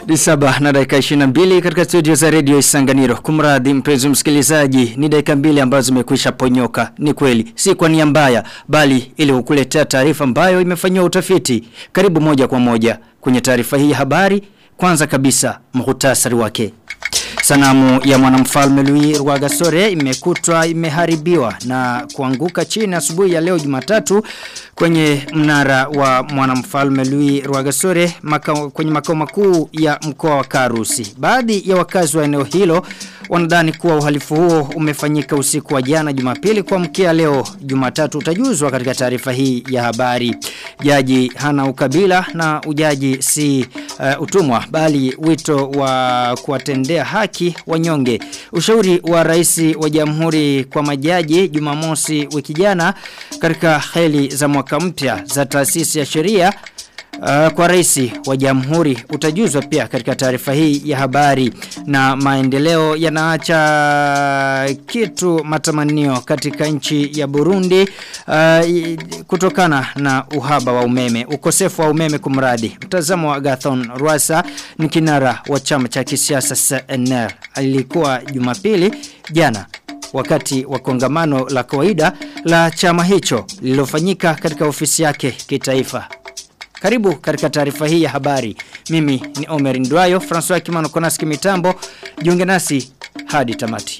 Ni saba na dakika 22 katika studio za Radio Isanganiro. Kumradhi mpenzi msikilizaji, ni dakika mbili ambazo zimekwisha ponyoka. Ni kweli, si kwa nia mbaya, bali ili kukuletea taarifa ambayo imefanywa utafiti. Karibu moja kwa moja kwenye taarifa hii ya habari. Kwanza kabisa, muhtasari wake. Sanamu ya mwanamfalme Louis Rwagasore imekutwa imeharibiwa na kuanguka chini asubuhi ya leo Jumatatu kwenye mnara wa mwanamfalme Louis Rwagasore maka, kwenye makao makuu ya mkoa wa Karusi. Baadhi ya wakazi wa eneo hilo wanadhani kuwa uhalifu huo umefanyika usiku wa jana Jumapili kwa mkia leo Jumatatu utajuzwa katika taarifa hii ya habari. Jaji hana ukabila na ujaji si uh, utumwa bali wito wa kuwatendea haki wanyonge. Ushauri wa rais wa jamhuri kwa majaji Jumamosi wiki jana katika heli za mwaka mpya za taasisi ya sheria Uh, kwa rais wa jamhuri utajuzwa pia katika taarifa hii ya habari na maendeleo yanaacha kitu matamanio katika nchi ya Burundi uh, kutokana na uhaba wa umeme ukosefu wa umeme kumradi mtazamo wa Gathon Rwasa ni kinara wa chama cha kisiasa CNL alikuwa Jumapili jana wakati wa kongamano la kawaida la chama hicho lililofanyika katika ofisi yake kitaifa karibu katika taarifa hii ya habari. Mimi ni Omer Ndwayo, François Kimano Konaski mitambo. Jiunge nasi hadi tamati.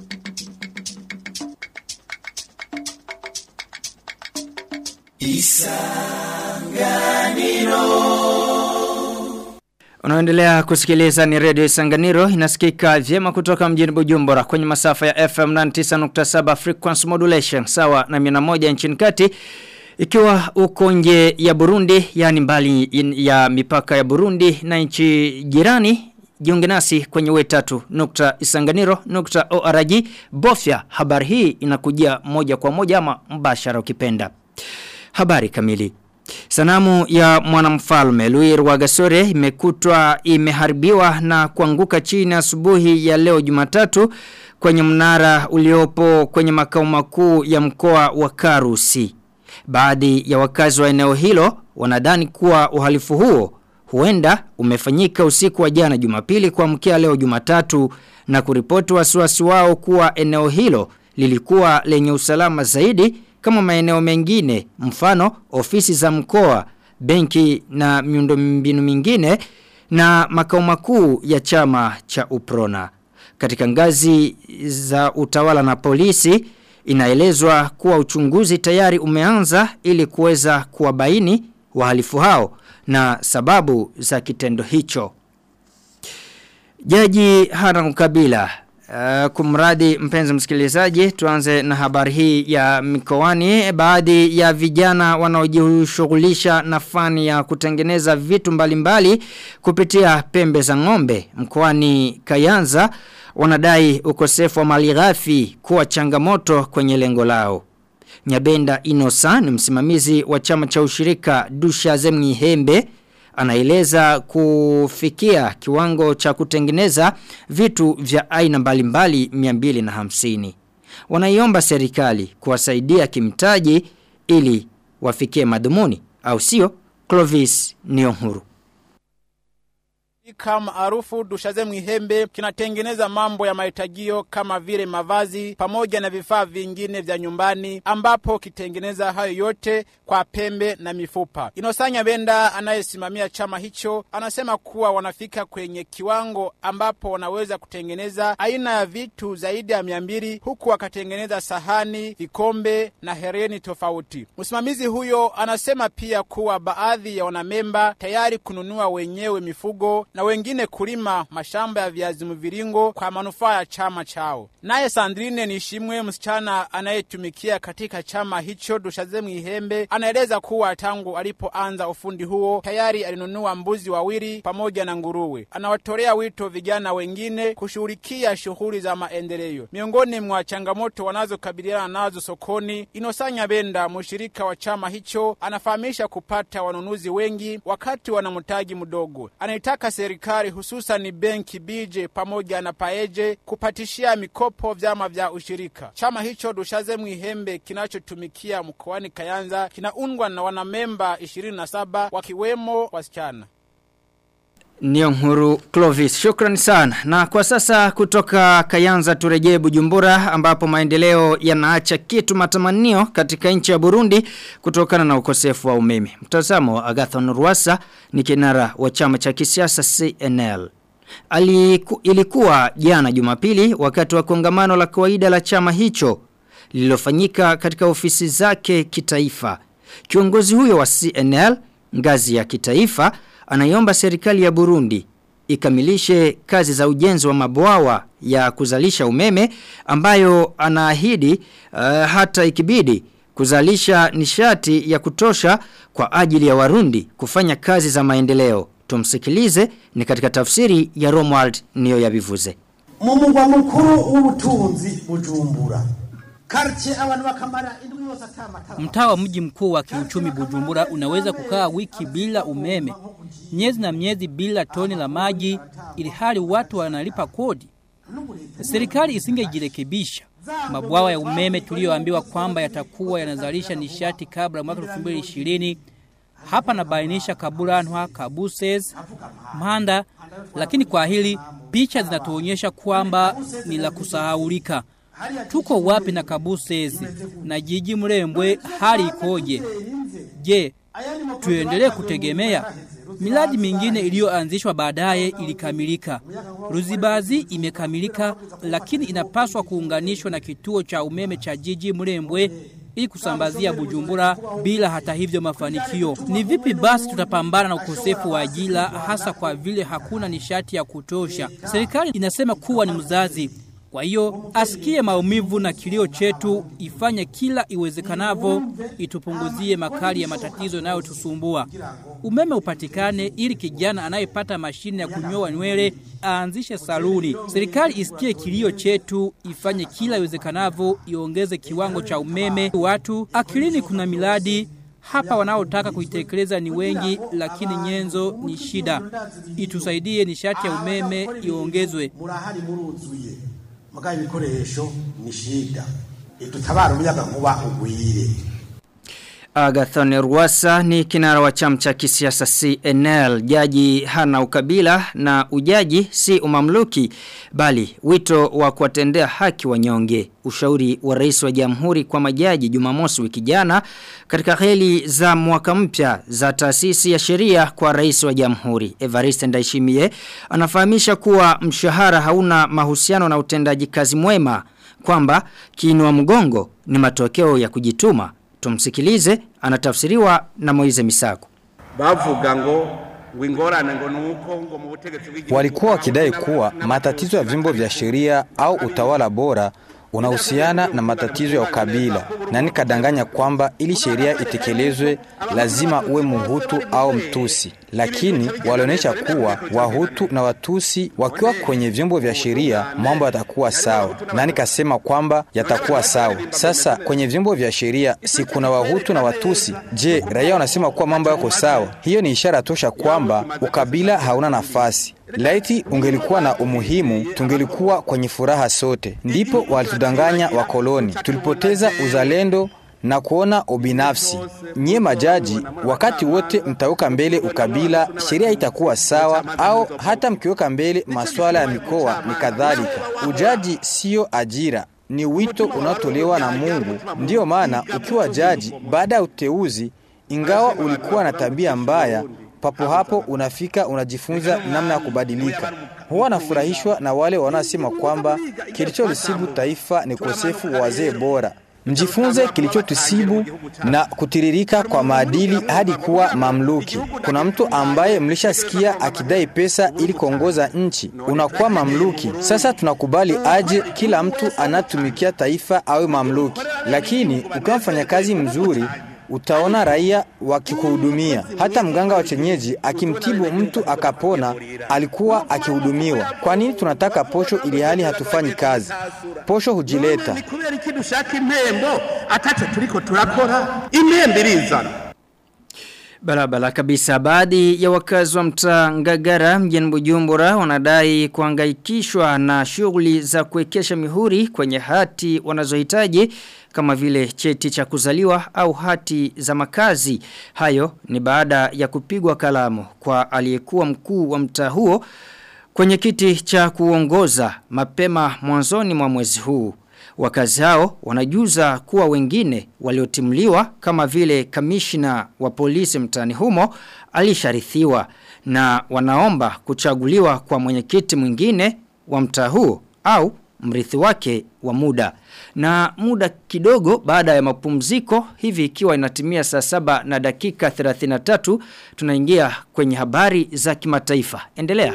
Isanganiro Unaendelea kusikiliza ni Radio Isanganiro inasikika vyema kutoka mjini Bujumbura kwenye masafa ya FM 99.7 frequency modulation sawa na 101 nchini kati ikiwa uko nje ya Burundi, yani mbali ya mipaka ya Burundi na nchi jirani, jiunge nasi kwenye wetatu nukta isanganiro nukta org. Bofya habari hii inakujia moja kwa moja ama mbashara ukipenda. Habari kamili. Sanamu ya mwanamfalme Louis Rwagasore imekutwa imeharibiwa na kuanguka chini asubuhi ya leo Jumatatu kwenye mnara uliopo kwenye makao makuu ya mkoa wa Karusi. Baadhi ya wakazi wa eneo hilo wanadhani kuwa uhalifu huo huenda umefanyika usiku wa jana Jumapili kwa mkia leo Jumatatu na kuripoti wasiwasi wao kuwa eneo hilo lilikuwa lenye usalama zaidi kama maeneo mengine mfano ofisi za mkoa, benki na miundombinu mingine na makao makuu ya chama cha Uprona. Katika ngazi za utawala na polisi Inaelezwa kuwa uchunguzi tayari umeanza ili kuweza kuwabaini wahalifu hao na sababu za kitendo hicho. Jaji hana mkabila Uh, kumradi mpenzi msikilizaji tuanze na habari hii ya mikoani baadhi ya vijana wanaojishughulisha na fani ya kutengeneza vitu mbalimbali mbali, kupitia pembe za ng'ombe mkoani Kayanza wanadai ukosefu wa mali ghafi kuwa changamoto kwenye lengo lao. Nyabenda Inosa ni msimamizi wa chama cha ushirika Dusha Zemni Hembe anaeleza kufikia kiwango cha kutengeneza vitu vya aina mbalimbali 250. Wanaiomba serikali kuwasaidia kimtaji ili wafikie madhumuni au sio Clovis Nionhuru kama maarufu Dushaze Mwihembe kinatengeneza mambo ya mahitajio kama vile mavazi pamoja na vifaa vingine vya nyumbani, ambapo kitengeneza hayo yote kwa pembe na mifupa. Inosanya Benda anayesimamia chama hicho anasema kuwa wanafika kwenye kiwango ambapo wanaweza kutengeneza aina ya vitu zaidi ya mia mbili huku wakatengeneza sahani, vikombe na hereni tofauti. Msimamizi huyo anasema pia kuwa baadhi ya wanamemba tayari kununua wenyewe mifugo na wengine kulima mashamba ya viazi mviringo kwa manufaa ya chama chao. Naye Sandrine Nishimwe, msichana anayetumikia katika chama hicho Dushaze Mwihembe, anaeleza kuwa tangu alipoanza ufundi huo tayari alinunua mbuzi wawili pamoja na nguruwe. Anawatolea wito vijana wengine kushughulikia shughuli za maendeleo. Miongoni mwa changamoto wanazokabiliana nazo sokoni, Inosanya Benda, mshirika wa chama hicho, anafahamisha kupata wanunuzi wengi wakati wana mtaji mdogo. Anaitaka serikali hususan benki Bije pamoja na Paeje kupatishia mikopo vyama vya ushirika. Chama hicho Dushaze Mwihembe kinachotumikia mkoani Kayanza kinaundwa na wanamemba 27 wakiwemo wasichana. Niyo nkuru Clovis, shukrani sana. Na kwa sasa kutoka Kayanza turejee Bujumbura ambapo maendeleo yanaacha kitu matamanio katika nchi ya Burundi kutokana na ukosefu wa umeme. Mtazamo wa Agathon Rwasa ni kinara wa chama cha kisiasa CNL. Aliku, ilikuwa jana Jumapili wakati wa kongamano la kawaida la chama hicho lililofanyika katika ofisi zake kitaifa. Kiongozi huyo wa CNL ngazi ya kitaifa anaiomba serikali ya Burundi ikamilishe kazi za ujenzi wa mabwawa ya kuzalisha umeme ambayo anaahidi uh, hata ikibidi kuzalisha nishati ya kutosha kwa ajili ya Warundi kufanya kazi za maendeleo. Tumsikilize ni katika tafsiri ya Romuald niyo yabivuze. Mu mugwa mukuru w'ubutunzi Bujumbura. Karche abantu bakamara indwi yose atamatara. Mtaa wa mji mkuu wa kiuchumi Bujumbura unaweza kukaa wiki bila umeme, miezi na miezi bila toni la maji, ili hali watu wanalipa kodi. Serikali isingejirekebisha. Mabwawa ya umeme tuliyoambiwa kwamba yatakuwa yanazalisha nishati kabla mwaka 2020 hapa nabainisha Kaburanwa, Kabuses, Mhanda, lakini kwa hili picha zinatuonyesha kwamba ni la kusahaulika. Tuko wapi na Kabusezi na jiji Mrembwe hali ikoje? Je, tuendelee kutegemea? Miradi mingine iliyoanzishwa baadaye ilikamilika. Ruzibazi imekamilika lakini inapaswa kuunganishwa na kituo cha umeme cha jiji Mrembwe ili kusambazia Bujumbura bila hata hivyo mafanikio. Ni vipi basi tutapambana na ukosefu wa ajira hasa kwa vile hakuna nishati ya kutosha? Serikali inasema kuwa ni mzazi kwa hiyo asikie maumivu na kilio chetu, ifanye kila iwezekanavyo, itupunguzie makali ya matatizo yanayotusumbua. Umeme upatikane ili kijana anayepata mashine ya kunyoa nywele aanzishe saluni. Serikali isikie kilio chetu, ifanye kila iwezekanavyo, iongeze kiwango cha umeme. Watu akilini, kuna miradi hapa wanaotaka kuitekeleza ni wengi, lakini nyenzo ni shida. Itusaidie nishati ya umeme iongezwe. Murahari muruzuye. Mugaye ibikoresho ni shida. Idutabara umuyaga nkuba ugwire. Agathon Rwasa ni kinara wa chama cha kisiasa CNL. Jaji hana ukabila na ujaji si umamluki bali wito wa kuwatendea haki wanyonge. Ushauri wa rais wa jamhuri kwa majaji Jumamosi wiki jana katika heli za mwaka mpya za taasisi ya sheria kwa rais wa jamhuri. Evariste Ndayishimiye anafahamisha kuwa mshahara hauna mahusiano na utendaji kazi mwema kwamba kiinua mgongo ni matokeo ya kujituma. Tumsikilize anatafsiriwa na Moize Misako. bavuga ngo wingorane ngo nuko ngo mu butegetsi bw'igihugu Walikuwa wakidai kuwa matatizo ya vyombo vya sheria au utawala bora unahusiana na matatizo ya ukabila, na nikadanganya kwamba ili sheria itekelezwe lazima uwe Muhutu au Mtusi, lakini walionyesha kuwa Wahutu na Watusi wakiwa kwenye vyombo vya sheria mambo yatakuwa sawa, na nikasema kwamba yatakuwa sawa. Sasa kwenye vyombo vya sheria si kuna Wahutu na Watusi? Je, raia wanasema kuwa mambo yako sawa? Hiyo ni ishara tosha kwamba ukabila hauna nafasi. Laiti ungelikuwa na umuhimu, tungelikuwa kwenye furaha sote. Ndipo walitudanganya wakoloni, tulipoteza uzalendo na kuona ubinafsi. Nyie majaji, wakati wote mtaweka mbele ukabila, sheria itakuwa sawa, au hata mkiweka mbele masuala ya mikoa ni kadhalika. Ujaji siyo ajira, ni wito unaotolewa na Mungu. Ndiyo maana ukiwa jaji, baada ya uteuzi, ingawa ulikuwa na tabia mbaya, papo hapo unafika unajifunza namna ya kubadilika. Huwa nafurahishwa na wale wanaosema kwamba kilicholusibu taifa ni ukosefu wa wazee bora. Mjifunze kilichotusibu na kutiririka kwa maadili hadi kuwa mamluki. Kuna mtu ambaye mlishasikia akidai pesa ili kuongoza nchi, unakuwa mamluki. Sasa tunakubali aje kila mtu anatumikia taifa awe mamluki, lakini ukiwa mfanyakazi mzuri utaona raia wakikuhudumia. Hata mganga wa chenyeji akimtibu mtu akapona, alikuwa akihudumiwa. Kwa nini tunataka posho ili hali hatufanyi kazi? Posho hujileta. ni kubera iki dushaka impembo ataco turiko turakora impembo irizana Barabara kabisa baadhi ya wakazi wa mtaa Ngagara mjini Bujumbura wanadai kuhangaikishwa na shughuli za kuwekesha mihuri kwenye hati wanazohitaji kama vile cheti cha kuzaliwa au hati za makazi. Hayo ni baada ya kupigwa kalamu kwa aliyekuwa mkuu wa mtaa huo kwenye kiti cha kuongoza mapema mwanzoni mwa mwezi huu. Wakazi hao wanajuza kuwa wengine waliotimliwa kama vile kamishna wa polisi mtani humo alisharithiwa na wanaomba kuchaguliwa kwa mwenyekiti mwingine wa mtaa huo au mrithi wake wa muda. Na muda kidogo baada ya mapumziko hivi ikiwa inatimia saa saba na dakika 33 tunaingia kwenye habari za kimataifa. Endelea.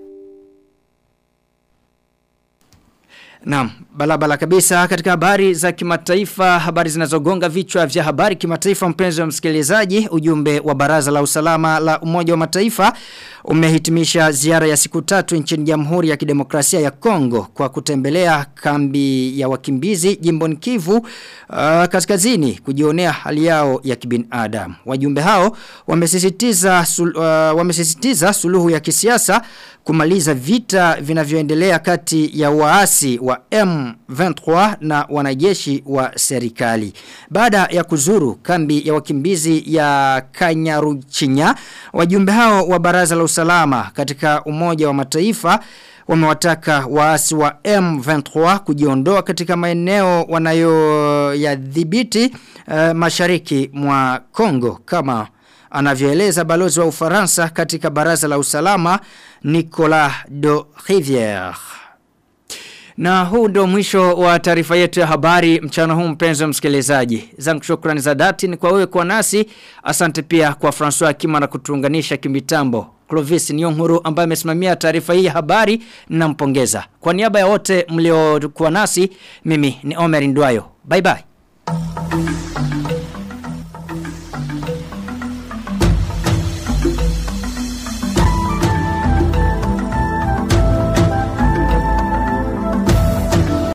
Naam, balabala kabisa katika habari za kimataifa, habari zinazogonga vichwa vya habari kimataifa mpenzi wa msikilizaji, ujumbe wa Baraza la Usalama la Umoja wa Mataifa umehitimisha ziara ya siku tatu nchini Jamhuri ya Kidemokrasia ya Kongo kwa kutembelea kambi ya wakimbizi jimboni Kivu uh, kaskazini kujionea hali yao ya kibinadamu. Wajumbe hao wamesisitiza sul, uh, wamesisitiza suluhu ya kisiasa kumaliza vita vinavyoendelea kati ya waasi wa M23 na wanajeshi wa serikali. Baada ya kuzuru kambi ya wakimbizi ya Kanyaruchinya, wajumbe hao wa Baraza la Usalama katika Umoja wa Mataifa wamewataka waasi wa M23 kujiondoa katika maeneo wanayoyadhibiti uh, mashariki mwa Kongo kama anavyoeleza balozi wa Ufaransa katika baraza la usalama Nicolas de Rivière. Na huu ndo mwisho wa taarifa yetu ya habari mchana huu mpenzi wa msikilizaji. Zangu shukrani za dhati ni kwa wewe kwa nasi. Asante pia kwa François Kima na kutuunganisha kimitambo. Clovis Nyonguru ambaye amesimamia taarifa hii ya habari nampongeza. Kwa niaba ya wote mliokuwa nasi, mimi ni Omer Ndwayo. Bye bye.